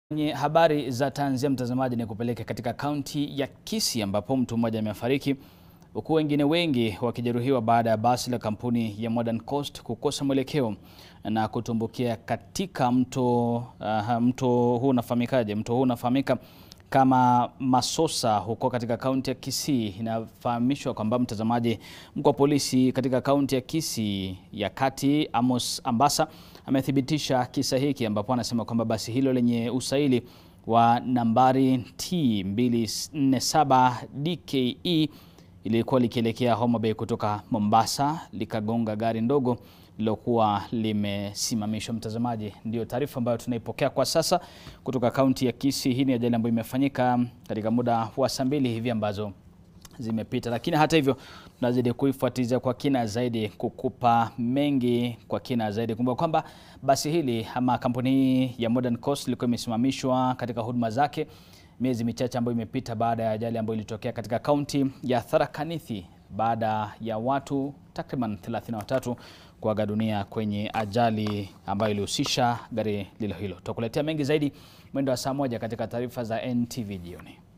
Kwenye habari za tanzia, mtazamaji, ni kupeleka katika kaunti ya Kisii ambapo mtu mmoja amefariki huku wengine wengi wakijeruhiwa baada ya basi la kampuni ya Modern Coast kukosa mwelekeo na kutumbukia katika mto. Uh, mto huu unafahamikaje? Mto huu unafahamika kama Masosa huko katika kaunti ya Kisii. Inafahamishwa kwamba mtazamaji, mkuu wa polisi katika kaunti ya Kisii ya Kati Amos Ambassa amethibitisha kisa hiki, ambapo anasema kwamba basi hilo lenye usaili wa nambari T 247 DKE ilikuwa likielekea Homa Bay kutoka Mombasa likagonga gari ndogo lilokuwa limesimamishwa. Mtazamaji, ndio taarifa ambayo tunaipokea kwa sasa kutoka kaunti ya Kisii. Hii ni ajali ambayo imefanyika katika muda wa saa mbili hivi ambazo zimepita, lakini hata hivyo tunazidi kuifuatilia kwa kina zaidi, kukupa mengi kwa kina zaidi. Kumbuka kwamba basi hili ama kampuni hii ya Modern Coast ilikuwa imesimamishwa katika huduma zake miezi michache ambayo imepita baada ya ajali ambayo ilitokea katika kaunti ya Tharaka Nithi baada ya watu takriban 33 kuaga dunia kwenye ajali ambayo ilihusisha gari lilo hilo. Tutakuletea mengi zaidi mwendo wa saa moja katika taarifa za NTV jioni.